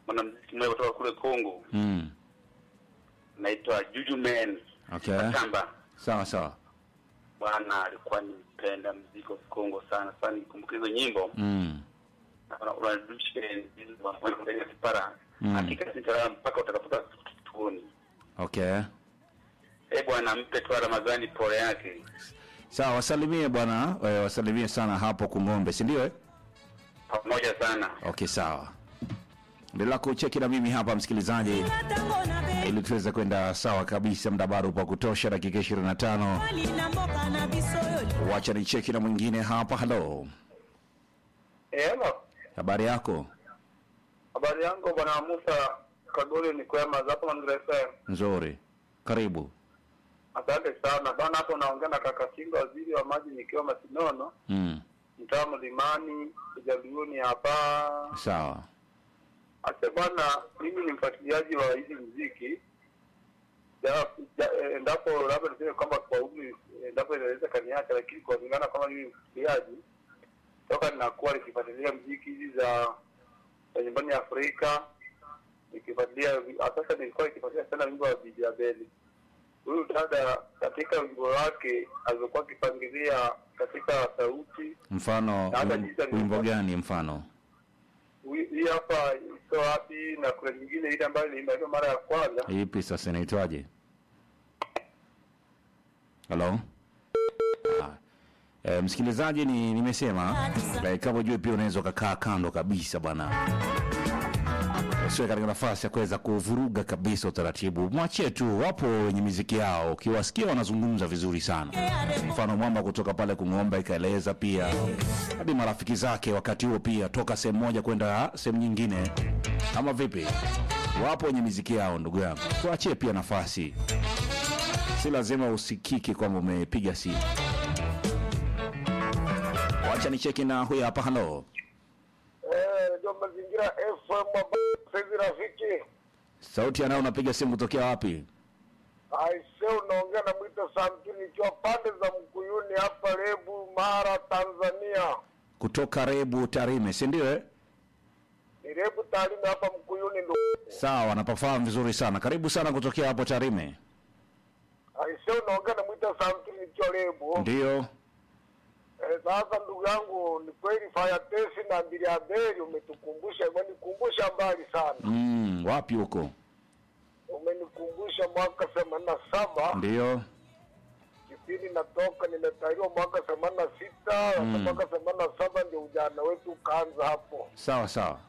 mwanamuziki mmoja kutoka kule Kongo, Mm. naitwa Juju Man Okay. Tamba. Sawa sawa. Bwana alikuwa ni mpenda muziki wa Kongo sana sana, nikumbuka hizo nyimbo Mm. Una- unarudisha enzi za Mwalimu Kipara. Mm. Hakika sitalala mpaka utakapoka tuoni. Okay. Eh bwana, mpe tu Ramadhani pole yake. Sawa, wasalimie bwana, eh, wasalimie sana hapo Kung'ombe, si ndio? eh? Pamoja sana. Okay, sawa. Endelea kucheki na mimi hapa msikilizaji, ili tuweze kwenda sawa kabisa. Muda bado upo wa kutosha, dakika 25. na mboka na biso yo Wacha ni cheki na mwingine hapa. Halo, Eh, hello. habari yako? Habari yangu bwana Musa Kagole ni kwema zapo Mazingira FM. Nzuri, karibu. Asante sana bwana, hapo naongea na kaka Singa, waziri wa maji, nikiwa Masinono, Mm. mtaa Mlimani, Kijaliuni hapa. Sawa. Ase bwana, mimi ni mfuatiliaji wa hizi muziki Ja- ja- eh, endapo labda niseme kwamba kwa umri endapo inaweza kaniacha, lakini kwa kulingana kama mimi mfuatiliaji toka ninakuwa nikifuatilia muziki hizi za za nyumbani Afrika, nikifuatilia sasa, nilikuwa nikifuatilia sana wimbo wa Bibi Abeli. Huyu dada katika wimbo wake alizokuwa akipangilia katika sauti Mfano Na hata wim- jinsi alivyo- wimbo gani? Mfano Hui- hii hapa iko wapi, na kuna nyingine ile ambayo nilimaliza mara ya kwanza ipi sasa, inaitwaje? Halo. Ah. E, msikilizaji ni nimesema e, kama ujue pia unaweza ukakaa kando kabisa bwana, usiwe katika nafasi ya kuweza kuvuruga kabisa utaratibu. Mwachie tu, wapo wenye miziki yao, ukiwasikia wanazungumza vizuri sana. Mfano mwamba kutoka pale Kung'ombe ikaeleza pia hadi marafiki zake wakati huo pia toka sehemu moja kwenda sehemu nyingine, ama vipi? Wapo wenye miziki yao, ndugu yangu, tuachie pia nafasi, si lazima usikike kwamba umepiga simu. Wacha nicheki na huyu hapa. Halo, Eh, ndio mazingira FM saizi rafiki. sauti anayo, unapiga simu kutokea wapi? Aise, unaongea na Mwita Samtini nikiwa pande za Mkuyuni hapa Lebu, Mara, Tanzania. Kutoka Rebu Tarime, si ndio? eh? Ni Lebu Tarime hapa Mkuyuni ndo. Sawa, napafahamu vizuri sana. Karibu sana kutokea hapo Tarime. Aise, unaongea na Mwita Samtini nikiwa Lebu. Ndio. Eh, sasa ndugu yangu, ni kweli Fayatesi na Mbiliabeli umetukumbusha, umenikumbusha mbali sana. Mm, wapi huko? Umenikumbusha mwaka themanini na saba Ndio. kipindi natoka nimetaliwa mwaka themanini na sita Mm. mwaka themanini na saba ndio ujana wetu ukaanza hapo, Sawa sawa.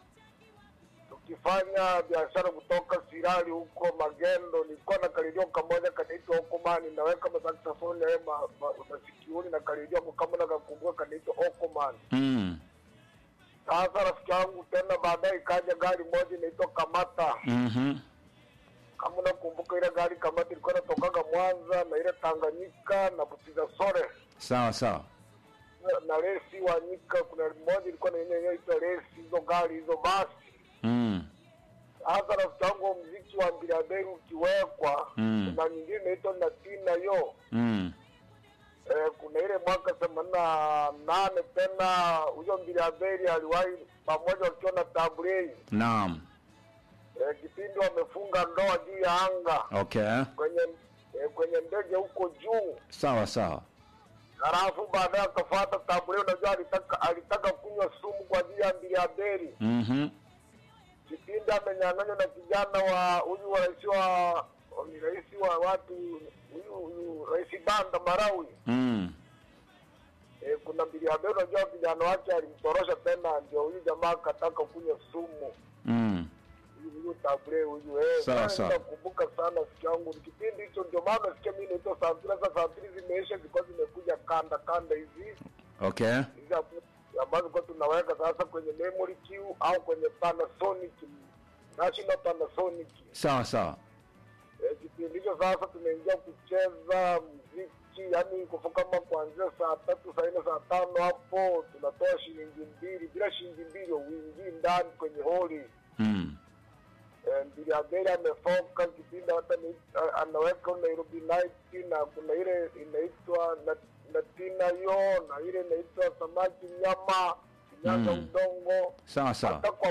tukifanya biashara kutoka Sirari huko Magendo. Nilikuwa na kalidio kamoja kanaitwa Okoman, naweka masaksafoni aye ma, ma, masikioni na kalidio ako kama nakakumbuka kanaitwa Okoman. Mm. Sasa rafiki yangu tena baadaye ikaja gari moja inaitwa Kamata. Mhm. Kama unakumbuka ile gari Kamata ilikuwa inatokaga Mwanza na ile Tanganyika na Butiza Sore Sawa sawa. na- na resi wa Nyika. Kuna moja ilikuwa na yenyewe inaitwa resi, hizo gari hizo basi. Mm. Sasa rafiki yangu, mziki wa Mbiliaberi ukiwekwa, Mm. kuna nyingine inaitwa Natina yo Mm. eh, kuna ile mwaka themanini na nane tena huyo Mbiliaberi aliwahi pamoja wakiwa na Tabrei Naam. eh, kipindi wamefunga ndoa juu ya anga Okay. kwenye eh, kwenye ndege huko juu, Sawa sawa. halafu baadaye akafuata Tabrei. Unajua alitaka alitaka kunywa sumu kwa ajili ya Mbiliaberi Mhm. kipindi amenyang'anywa na kijana wa huyu wa rais wa ni rais wa watu huyu huyu rais Banda Marawi. Mm. E, kuna Mbiliaberi, unajua kijana wake alimtorosha tena, ndio huyu jamaa akataka kunywa sumu Mm. huyu huyu Tabre huyu eh, Sawa, sasa sawa. nakumbuka sana siku yangu ni kipindi hicho, ndio maana sikia mimi naitwa Santri. Sasa Santri zimeisha, zilikuwa zimekuja kanda kanda hizi Okay. hizi hapo ambazo kwa tunaweka sasa kwenye memory queue au kwenye Panasonic National Panasonic Sawa sawa. Eh, kipindi hicho sasa tumeingia kucheza mziki, yani kufa kama kuanzia saa tatu saa nne saa tano hapo tunatoa shilingi mbili, bila shilingi mbili uingii ndani kwenye holi. Mm. Eh, Mbiliabeli amefoka kipindi hata ni, a- anaweka Nairobi Night na kuna ile inaitwa na, na tina yo na ile inaitwa samaki nyama kinyaga Mm. udongo Sawa sawa. hata kwa